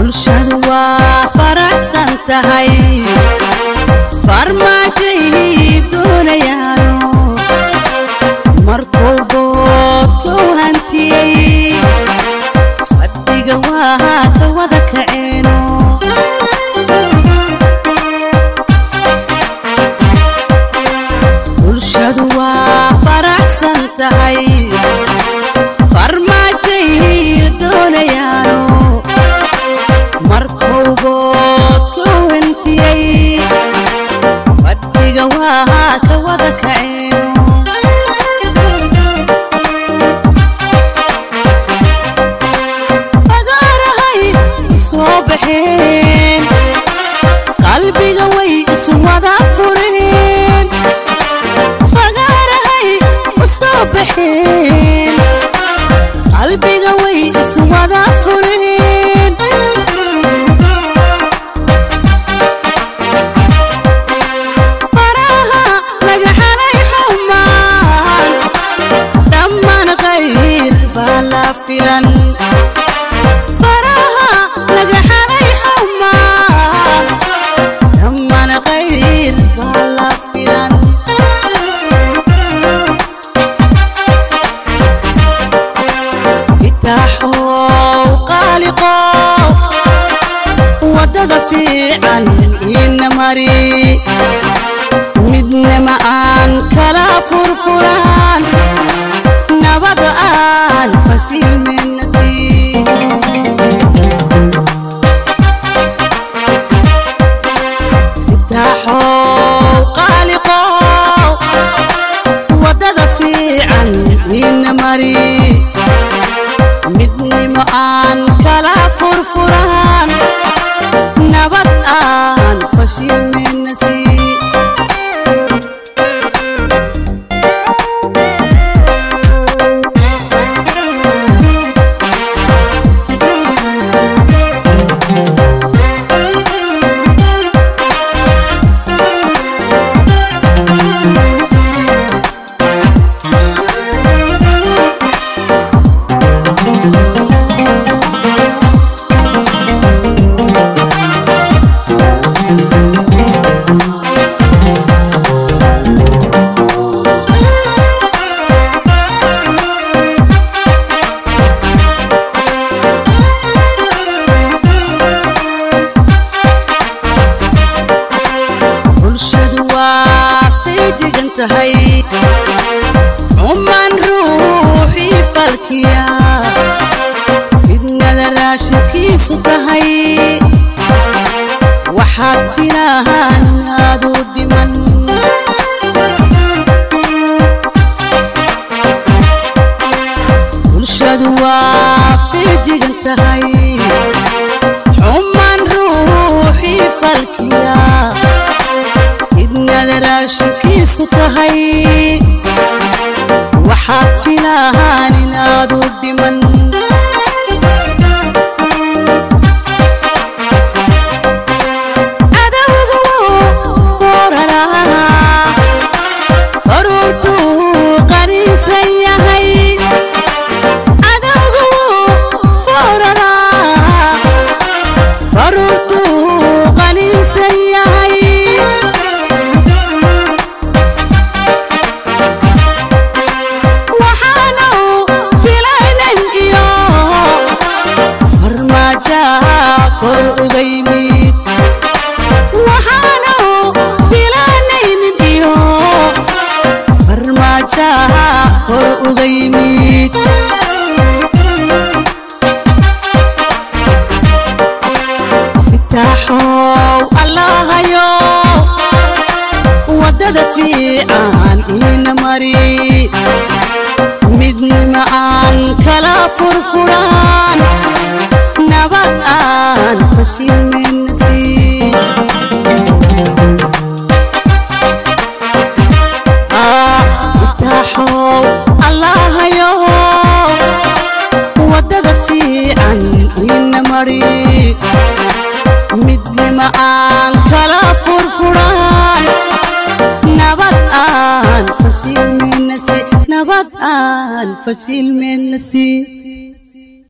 bulshadu waa faraxsan tahay farmaajay doonayaano markuu boodkou hantiyey fadhiga waa ka wada kaceeno bulshadu waa faraxsan tahay farmaajay doonayaano markuu boodkou hantiyey fadhiga waa ka wada kaceeno fagaarahay soo baxeen qalbiga way isu wada fureen fagaarahay u soo baxeen qalbiga way isu wada fureen faraha laga xalay xumaan dhammaan khayr baa la filan faraha laga xalay xumaan dhammaan khayr baa la filan fitaaxow qaaliqow waddada fiican ina mari midnama aan kala furfuraan nabada aan fashilmenasi fitaaxow qaaliqow waddada fiican ina mari midnimo aan kala furfuraan nabad aan fashilmenasi bulshadu waa feejigan tahay cuman ruuxii falkiya fidnada raashinkiisu tahay waxaad filahaan aadu dhiman bulshadu waa feejigan tahay xuman ruuxii falkiya fidnada raashinkiisu tahay waxaad filahaan inaadu dhiman cadowga wuu fooraraha baruurtuu qaniisan yahay cadowga wuu fooraraha baruurtuu qaniisan yahay waxaanu filaynan iyo farmaajaha kor uga yimid waxaanu filanaynin iyo farmaajaha kor uga yimid fitaaxow allahayo waddada fiican ina mari midnima aan kala furfuraan nabad aan fashilmenasi fitaaxow allahayo waddada fiican ina mari midnima aan kala furfuraan nabad aan fashilmenasi nabad aan fashilmenasi